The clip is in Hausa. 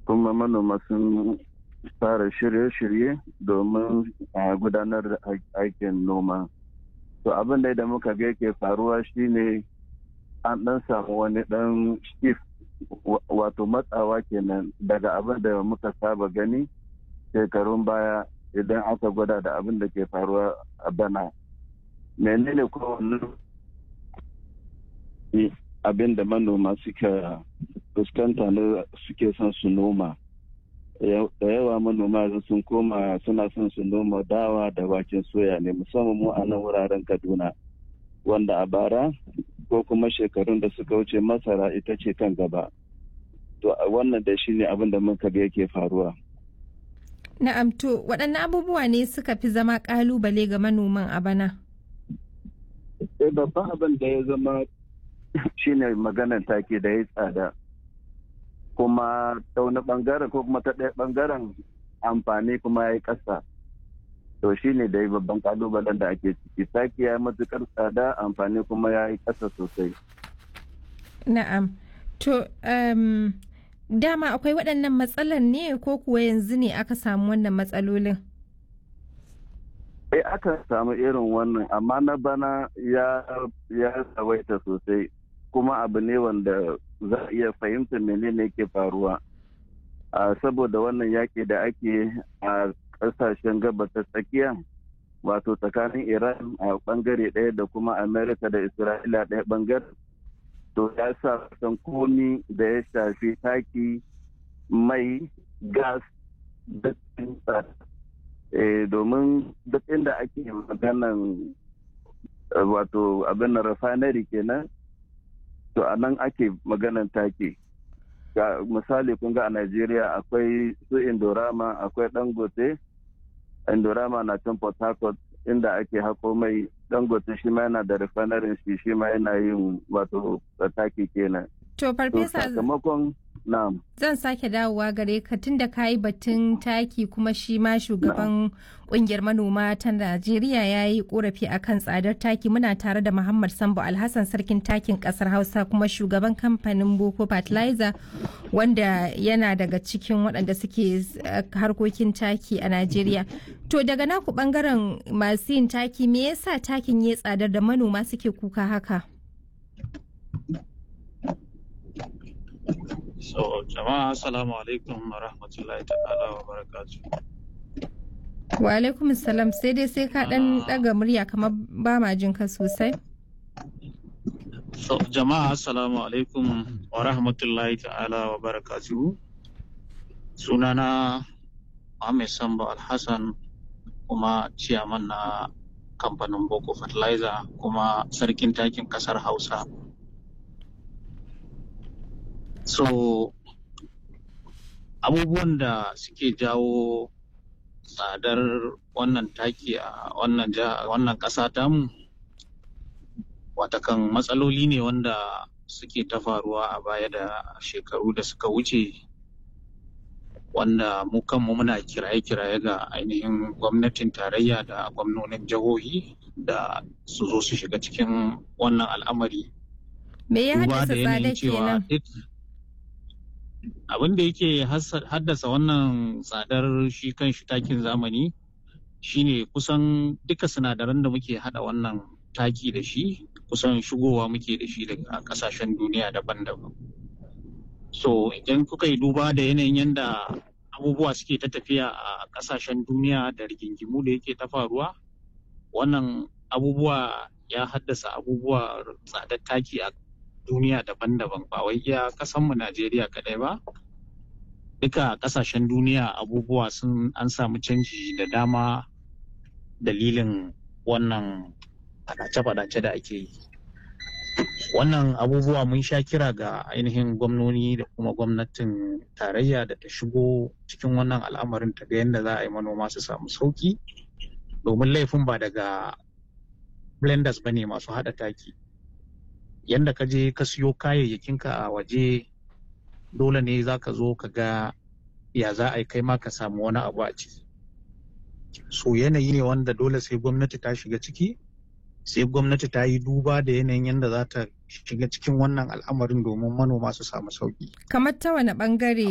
kuma manoma sun fara shirye-shirye domin a gudanar da aikin noma to abin da muka ga yake faruwa shine an dan samu wani dan shift wato matsawa kenan daga abin da muka saba gani shekarun baya idan aka gwada da abin da ke faruwa a bana menene kowane abin da manoma suka fuskanta na suke son su noma da yawa manoma sun koma suna son su noma dawa da waken soya ne musamman mu a nan wuraren kaduna wanda a bara ko kuma shekarun da suka wuce masara ita ce kan gaba to wannan da shi ne abin da muka ga yake faruwa na'am to waɗanne abubuwa ne suka fi zama ƙalubale ga manoman a bana eh babban abin da ya zama shine maganar take da ya tsada kuma ta wani bangaren ko kuma ta ɗaya bangaren amfani kuma ya yi ƙasa to shi ne da babban kalubalen da ake ciki taki ya yi matukar tsada amfani kuma ya yi ƙasa sosai na'am to um, dama akwai waɗannan matsalar ne ko kuwa yanzu ne aka samu wannan matsalolin eh aka samu irin wannan amma na bana ya ya tsawaita sosai kuma abu ne wanda za a iya fahimtar menene ke faruwa saboda wannan yaƙi da ake a ƙasashen gabas ta tsakiya wato tsakanin iran a ɓangare ɗaya da kuma amerika da isra'ila ɗaya ɓangare to ya sa san komi da ya shafi taki mai gas da domin duk inda ake maganan wato abin refinery kenan to a nan ake maganan take ga misali kun ga a Najeriya akwai su Indorama akwai Dangote Indorama na can Port Harcourt inda ake hako mai Dangote shi ma yana da refinery shi shi ma yana yin wato take kenan to farfesa sakamakon na'am zan sake dawowa gare ka tunda ka yi batun taki kuma shi ma shugaban kungiyar manoma ta najeriya ya yi korafi akan tsadar taki muna tare da muhammad sambo alhassan sarkin takin kasar hausa kuma shugaban kamfanin boko fertilizer wanda yana daga cikin waɗanda suke harkokin taki a najeriya to daga naku bangaren masu yin taki me yasa takin ya tsadar da manoma suke kuka haka So, jama'a assalamu alaikum wa rahmatullahi ta'ala wa barakatu. Wa alaikum salam sai dai sai ka dan daga murya kamar ba ma jin ka sosai. So, jama'a assalamu alaikum wa rahmatullahi ta'ala wa barakatu. Sunana Ahmed Sambo Alhassan kuma ciyaman na kamfanin Boko Fertilizer kuma sarkin takin kasar Hausa. so abubuwan da suke jawo tsadar wannan taki a wannan wannan ƙasa tamu watakan matsaloli ne wanda suke ta faruwa a baya da shekaru da suka wuce wanda mu kanmu muna kiraye-kiraye ga ainihin gwamnatin tarayya da gwamnonin jihohi da su zo su shiga cikin wannan al'amari me ya haddasa tsada kenan abin da yake haddasa wannan tsadar shi kan shi takin zamani shine kusan duka sinadaran da muke hada wannan taki da shi kusan shigowa muke da shi daga kasashen duniya daban-daban so idan kuka yi duba da yanayin yadda abubuwa suke ta tafiya a kasashen duniya da rigingimu da yake ta faruwa wannan abubuwa ya haddasa abubuwa tsadar taki a duniya daban-daban ba wai iya kasanmu Najeriya kadai ba duka kasashen duniya abubuwa sun an samu canji da dama dalilin wannan fadace-fadace da ake yi wannan abubuwa mun sha kira ga ainihin gwamnoni da kuma gwamnatin tarayya da ta shigo cikin wannan al'amarin ta ga yadda za a yi manoma su samu sauki domin laifin ba daga blenders ba ne masu haɗa taki yanda ka je ka siyo kayayyakinka a waje dole ne za ka zo ka ga ya za a yi kai ma ka samu wani abu a ciki so yanayi ne wanda dole sai gwamnati ta shiga ciki sai gwamnati ta yi duba da yanayin yadda za ta shiga cikin wannan al'amarin domin manoma su samu sauki kamar ta wani bangare